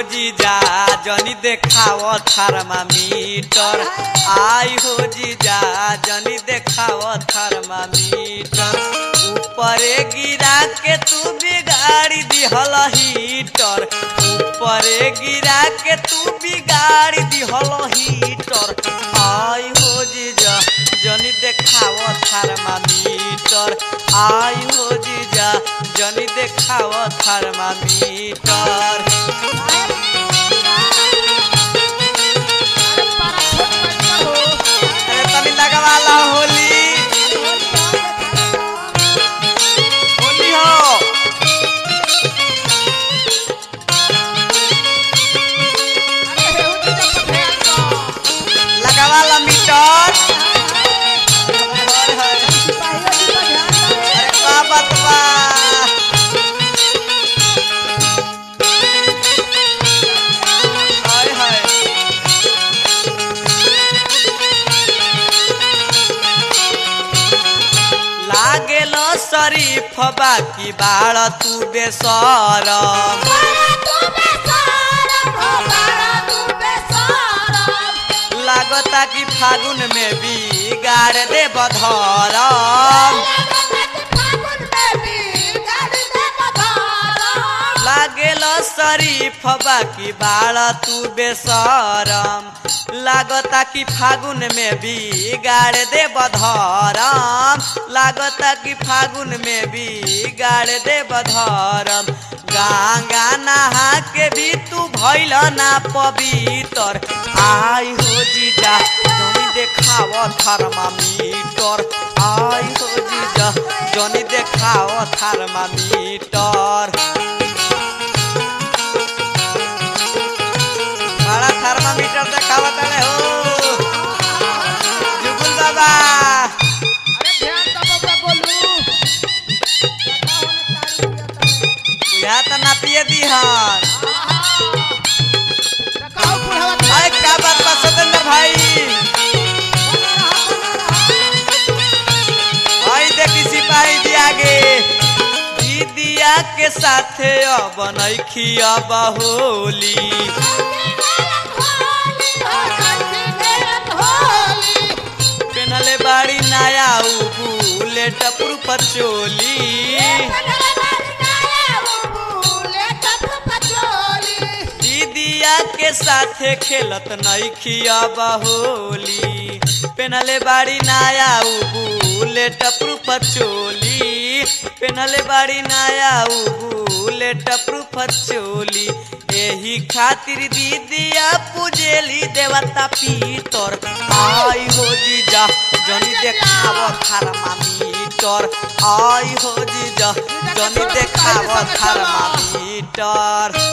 जीजा जनी देखाव थर्मामीटर आई हो जीजा जनी देखाव थर्मामीटर ऊपरे गिरा के तू बिगाड़ी दिहल हीटर ऊपरे गिरा के तू बिगाड़ी दिहल हीटर आई हो जीजा जनी देखाव थर्मामीटर आई हो जीजा जनी देखाव थर्मामीटर अरे तनी लगवाला होली होली हो लगवाला मीटर हाय हाय अरे का बात बा हाय हाय लागेल शरीफ बाकी बाळ तू बेसरम लागता कि फागुन में बिगाड़ दे बधरम लागेल शरीफ बाकी बाळ तू बेसरम लागता कि फागुन में बिगाड़ दे बधरम लागता कि फागुन में बिगाड़ दे बधरम गंगा नहा के भी तू भैल ना पवित्र आई हो जीजा जनी देखाव थर्मामीटर आई हो जीजा जनी देखाव थर्मामीटर बड़ा थर्मामीटर देखाव तड़े हो जुगुल बाबा बुझा तो ना पिए दिहन अरे क्या बात बा सतेंद्र भाई आई देखी सिपाही जी आगे दीदिया के साथे अब नैखी अब होली पेनले बाड़ी नया उ बुलेट प्रूफ चोली दीदिया के साथे खेलत नैखी अब होली पेनले बाड़ी नया उ बुलेट प्रूफ चोली पेनले बाड़ी नया उ बुलेट प्रूफ चोली एही खातिर दीदिया पूजेली देवता पीतर आई हो जीजा जनी देखाव थर्मामीटर आई हो जीजा जनी देखाव थर्मामीटर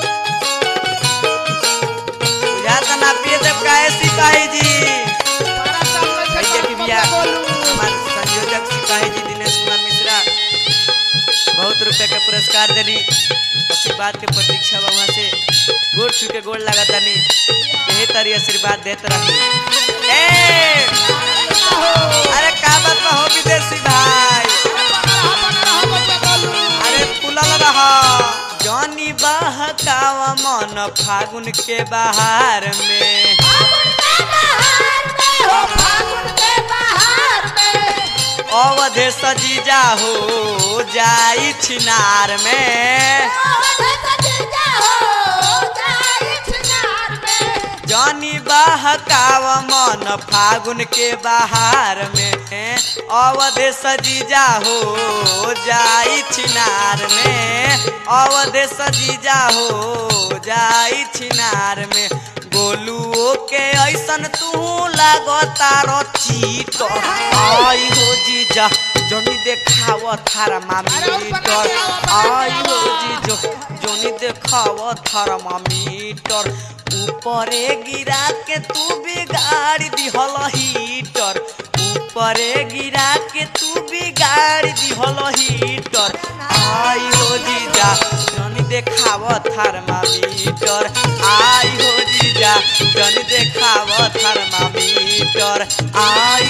बुझा ना पिए देव काहे सिपाही जी भैया की बिया हमारे संयोजक सिपाही जी दिनेश कुमार मिश्रा बहुत रुपए के पुरस्कार देनी आशीर्वाद के प्रतीक्षा बा वहाँ से गोड़ छू के गोड़ लगा तनी यही तरी आशीर्वाद देत रही ए अरे का बात बा हो विदेशी भाई अरे फूलल रह जनी बहकावा मन फागुन के बहार में अवधे सजीजा हो जाई छिनार में जनी बहकाव मन फागुन के बहार में अवधे सजीजा हो जाई छिनार में अवधे सजीजा हो जाई छिनार में गोलुओ के ऐसन तू लागतार चीट आई हो जीजा जनी देखाव थर्मामीटर आई हो जीजो जनी देखाव थर्मामीटर ऊपरे गिरा के तू बिगाड़ दिहल हीटर ऊपरे गिरा के तू बिगाड़ दिहल हीटर आई हो जीजा जनी देखाव थर्मामीटर आई हो जीजा जनी देखाव थर्मामीटर आई